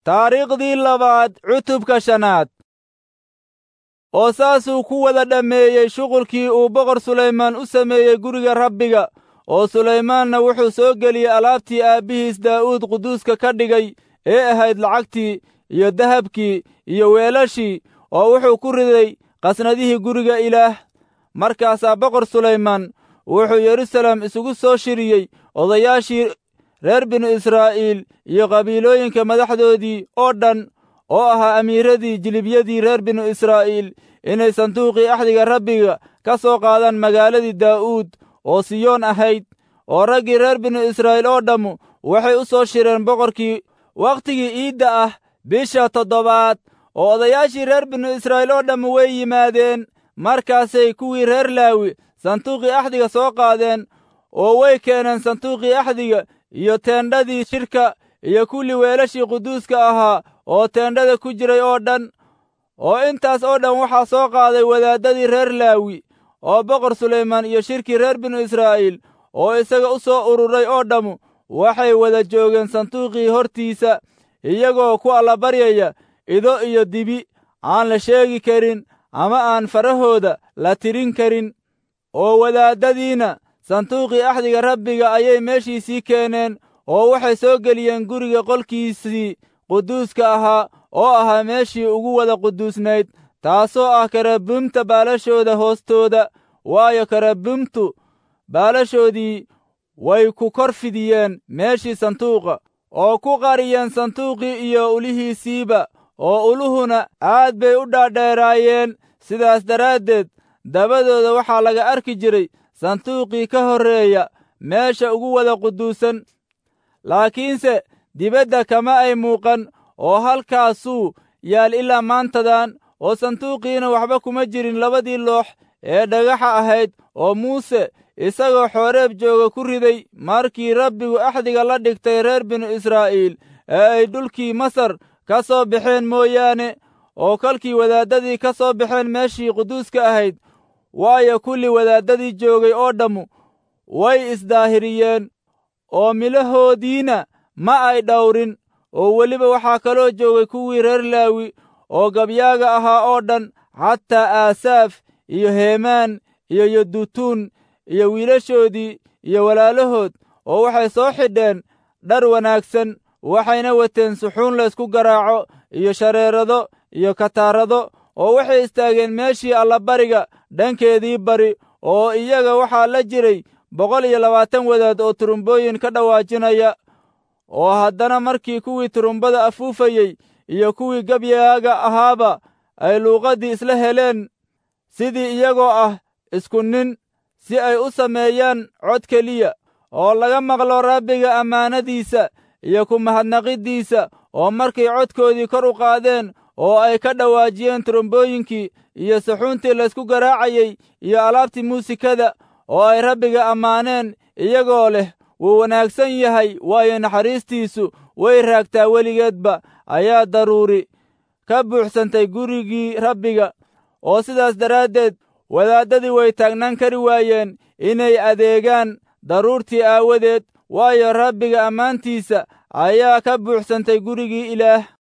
taariikhdii labaad cutubka shanaad oo saasuu ku wada dhammeeyey shuqulkii uu boqor sulaymaan u sameeyey guriga rabbiga oo sulaymaanna wuxuu soo geliyey alaabtii aabbihiis daa'uud quduuska ka dhigay ee ahayd lacagtii iyo dahabkii iyo weelashii oo wuxuu ku riday qasnadihii guriga ilaah markaasaa boqor sulaymaan wuxuu yerusalem isugu soo shiriyey odayaashii reer binu israa'iil iyo qabiilooyinka madaxdoodii oo dhan oo ahaa amiiradii jilibyadii reer binu israa'iil inay sanduuqii axdiga rabbiga ka soo qaadaan magaaladii daa'uud oo siyoon ahayd oo raggii reer binu israa'iil oo dhammu waxay u soo shireen boqorkii wakhtigii iidda ah bisha toddobaad oo odayaashii reer binu israa'iil oo dhammu way yimaadeen markaasay kuwii reer laawi sanduuqii axdiga soo qaadeen oo way keeneen sanduuqii axdiga iyo teendhadii shirka iyo kulli weelashii quduuska ahaa oo teendhada ku jiray oo dhan oo intaas oo dhan waxaa soo qaaday wadaaddadii reer laawi oo boqor sulaymaan iyo shirkii reer binu israa'iil oo isaga u soo ururay oo dhammu waxay wada joogeen sanduuqii hortiisa iyagoo ku allabaryaya ido iyo dibi aan la sheegi karin ama aan farahooda la tirin karin oo wadaaddadiina sanduuqii axdiga rabbiga ayay meeshiisii keeneen oo waxay soo geliyeen guriga qolkiisii quduuska ahaa oo ahaa meeshii ugu wada quduusnayd taasoo ah karabuumta baalashooda hoostooda waayo karabuumtu baalashoodii way ku kor fidiyeen meeshii sanduuqa oo ku qariyeen sanduuqii iyo ulihiisiiba oo uluhuna aad bay u dhaadheeraayeen sidaas daraaddeed dabadooda waxaa laga arki jiray sanduuqii ka horreeya meesha ugu wada quduusan laakiinse dibadda kama ay muuqan oo halkaasuu yaal ilaa maantadan oo sanduuqiina waxba kuma jirin labadii loox ee dhagaxa ahayd oo muuse isagoo xooreeb jooga ku riday markii rabbigu axdiga la dhigtay reer binu israa'iil ee ay dhulkii masar ka soo baxeen mooyaane oo kolkii wadaaddadii ka soo baxeen meeshii quduuska ahayd waayo kulli wadaaddadii joogay oo dhammu way isdaahiriyeen oo milahoodiina ma ay dhawrin oo weliba waxaa kaloo joogay kuwii reer laawi oo gabyaaga ahaa oo dhan xataa aasaaf iyo heemaan iyo yodutuun iyo wiilashoodii iyo walaalahood oo waxay soo xidheen dhar wanaagsan waxayna wateen suxuun laysku garaaco iyo shareerado iyo kataarado oo waxay istaageen meeshii allabariga dhankeedii bari oo iyaga waxaa la jiray boqol iyo labaatan wadaad oo turumbooyin ka dhawaajinaya oo haddana markii kuwii turumbada afuufayey iyo kuwii gabyaaga ahaaba ay luuqaddii isla heleen sidii iyagoo ah isku nin si ay u sameeyaan cod keliya oo laga maqlo rabbiga ammaanadiisa iyo ku mahadnaqiddiisa oo markay codkoodii kor u qaadeen oo ay ka dhawaajiyeen turumbooyinkii iyo saxuuntii laysku garaacayey iyo alaabtii muusikada oo ay rabbiga ammaaneen iyagoo leh wuu wanaagsan yahay waayo naxariistiisu way raagtaa weligeedba ayaa daruuri ka buuxsantay gurigii rabbiga oo sidaas daraaddeed wadaaddadii way taagnaan kari waayeen inay adeegaan daruurtii aawadeed waayo rabbiga ammaantiisa ayaa ka buuxsantay gurigii ilaah